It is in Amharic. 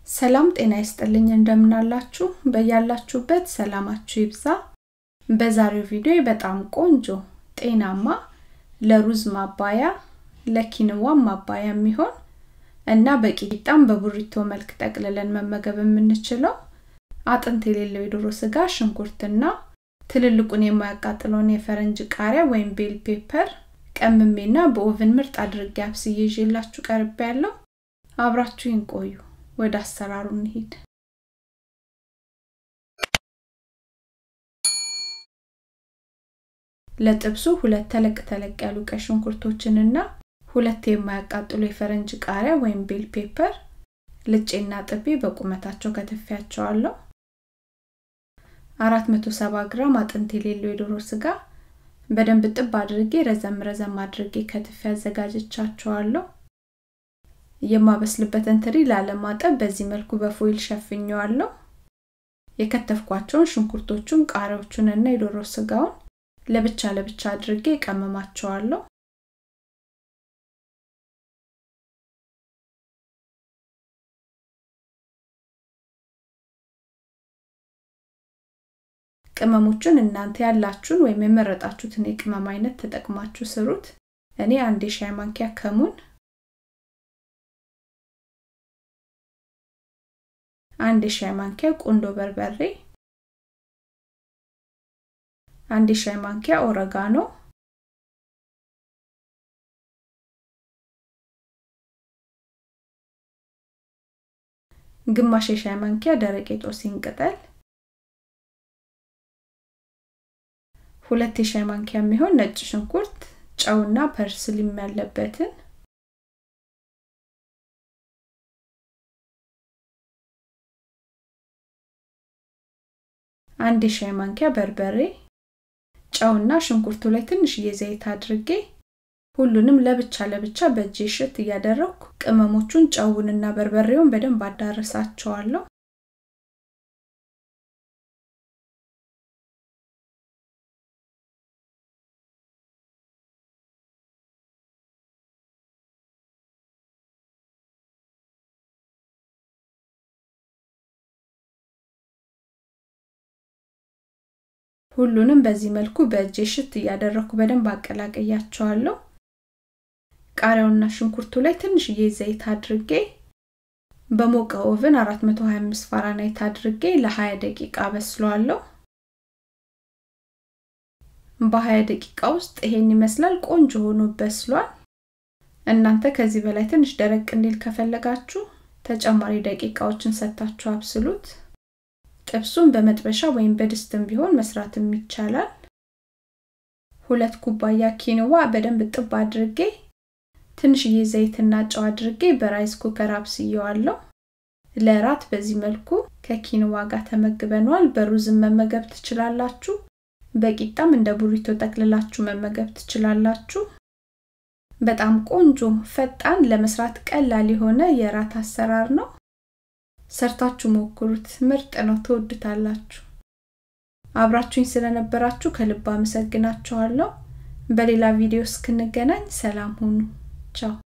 ሰላም ጤና ይስጥልኝ እንደምናላችሁ በያላችሁበት ሰላማችሁ ይብዛ በዛሬው ቪዲዮ በጣም ቆንጆ ጤናማ ለሩዝ ማባያ ለኪንዋ ማባያ የሚሆን እና በቂጣም በቡሪቶ መልክ ጠቅልለን መመገብ የምንችለው አጥንት የሌለው የዶሮ ስጋ ሽንኩርትና ትልልቁን የማያቃጥለውን የፈረንጅ ቃሪያ ወይም ቤል ፔፐር ቀምሜና በኦቨን ምርጥ አድርጌ አብስዬ ይዤላችሁ ቀርቤ ያለው አብራችሁን ቆዩ ወደ አሰራሩ እንሂድ ለጥብሱ ሁለት ተለቅ ተለቅ ያሉ ቀይ ሽንኩርቶችንና ሁለት የማያቃጥሉ የፈረንጅ ቃሪያ ወይም ቤል ፔፐር ልጬና ጥቤ በቁመታቸው ከትፊያቸዋለሁ 470 ግራም አጥንት የሌለው የዶሮ ስጋ በደንብ ጥብ አድርጌ ረዘም ረዘም አድርጌ ከትፌ አዘጋጅቻቸዋለሁ የማበስልበትን ትሪ ላለማጠብ በዚህ መልኩ በፎይል ሸፍኘዋለሁ የከተፍኳቸውን ሽንኩርቶቹን ቃሪያዎቹን እና የዶሮ ስጋውን ለብቻ ለብቻ አድርጌ ቀመማቸዋለሁ ቅመሞቹን እናንተ ያላችሁን ወይም የመረጣችሁትን የቅመም አይነት ተጠቅማችሁ ስሩት እኔ አንድ የሻይ ማንኪያ ከሙን አንድ የሻይ ማንኪያ ቁንዶ በርበሬ አንድ የሻይ ማንኪያ ኦረጋኖ ግማሽ የሻይ ማንኪያ ደረቅ የጦሲን ቅጠል ሁለት የሻይ ማንኪያ የሚሆን ነጭ ሽንኩርት ጨውና ፐርስሊም ያለበትን አንድ የሻይ ማንኪያ በርበሬ ጨውና ሽንኩርቱ ላይ ትንሽዬ ዘይት አድርጌ ሁሉንም ለብቻ ለብቻ በእጄ ሽት እያደረግኩ ቅመሞቹን ጨውንና በርበሬውን በደንብ አዳረሳቸዋለሁ ሁሉንም በዚህ መልኩ በእጄ ሽት እያደረኩ በደንብ አቀላቀያቸዋለሁ ቃሪያውና ሽንኩርቱ ላይ ትንሽዬ ዘይት አድርጌ በሞቀ ኦቭን 425 ፋራናይት አድርጌ ለ20 ደቂቃ በስለዋለሁ በ20 ደቂቃ ውስጥ ይሄን ይመስላል ቆንጆ ሆኖ በስሏል እናንተ ከዚህ በላይ ትንሽ ደረቅ እንዲል ከፈለጋችሁ ተጨማሪ ደቂቃዎችን ሰታችሁ አብስሉት ጥብሱን በመጥበሻ ወይም በድስትም ቢሆን መስራትም ይቻላል ሁለት ኩባያ ኪንዋ በደንብ ጥብ አድርጌ ትንሽዬ ዘይትና ጨው አድርጌ በራይስ ኩከር አብስየዋለሁ ለራት በዚህ መልኩ ከኪንዋ ጋር ተመግበነዋል በሩዝም መመገብ ትችላላችሁ በቂጣም እንደ ቡሪቶ ጠቅልላችሁ መመገብ ትችላላችሁ በጣም ቆንጆ ፈጣን ለመስራት ቀላል የሆነ የራት አሰራር ነው ሰርታችሁ ሞክሩት ምርጥ ነው ትወዱታላችሁ አብራችሁኝ ስለነበራችሁ ከልብ አመሰግናችኋለሁ በሌላ ቪዲዮ እስክንገናኝ ሰላም ሁኑ ቻው